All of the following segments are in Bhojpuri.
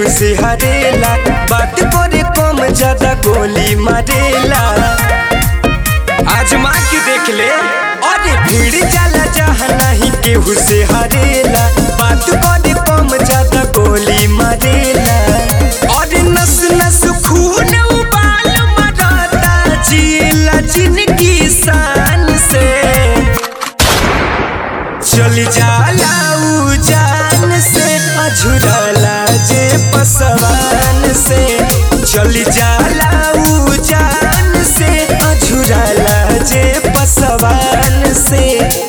केहू से हरेला बात करे कम ज्यादा गोली मारेला आजमा के देख ले अरे भीड़ जाला जहाँ नहीं केहू से हरेला बात करे कम ज्यादा गोली मारेला अरे नस नस खून उबाल मराता जिला जिनकी शान से चल जाला उ जान से अझुरला जे पसवान से चल जाला उ जान से अझुरला जे पसवान से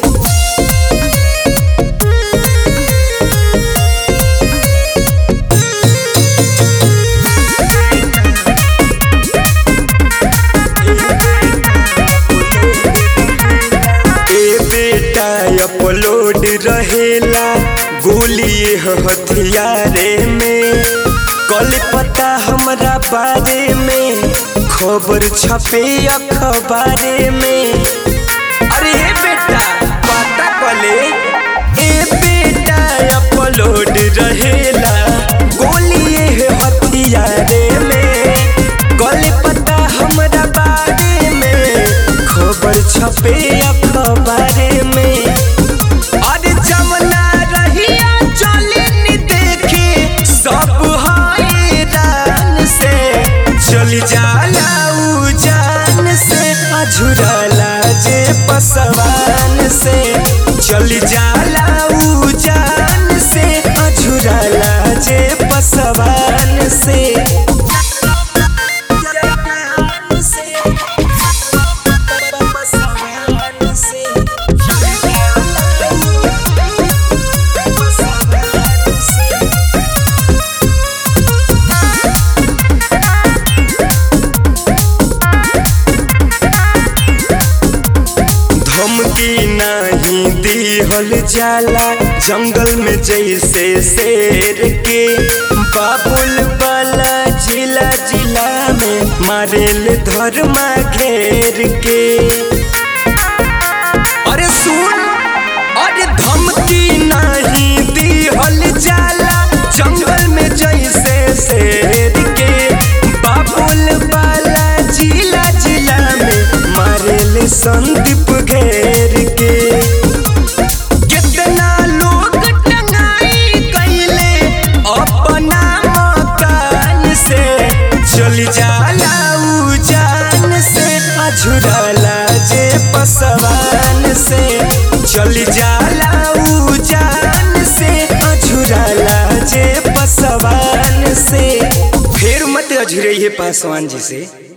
ए बेटा अपलोड रहेला गोली हथियारे में कल पता हमरा बारे में खबर छपे अखबारे में अरे ए बेटा पता कले ए बेटा अपलोड रहेला गोली हथियारे में कल पता हमरा बारे में खबर छपे अखबारे में अरे जमना रहिया चले नी देखे सब हैरान से चल जाला उ जान से अझुरला जे पसवान से चल जाला उ जान से अझुरला जे पसवान से धमकी नहीं दिहल जाला जंगल में जैसे शेर के बाबुल वाला जिला जिला में मारेल धर्मा घेर के अरे सुन अरे धमकी नहीं दिहल जाला जंगल में जैसे शेर के बाबुल वाला जिला जिला में मारेल संदीप घेर के कितना लोग टंगाई कैले अपना मकान से चल जाला उ जान से अझुरला जे पसवान से चल जाला उ जान से अझुरला जे पसवान से फिर मत अझुरइए पासवान जी से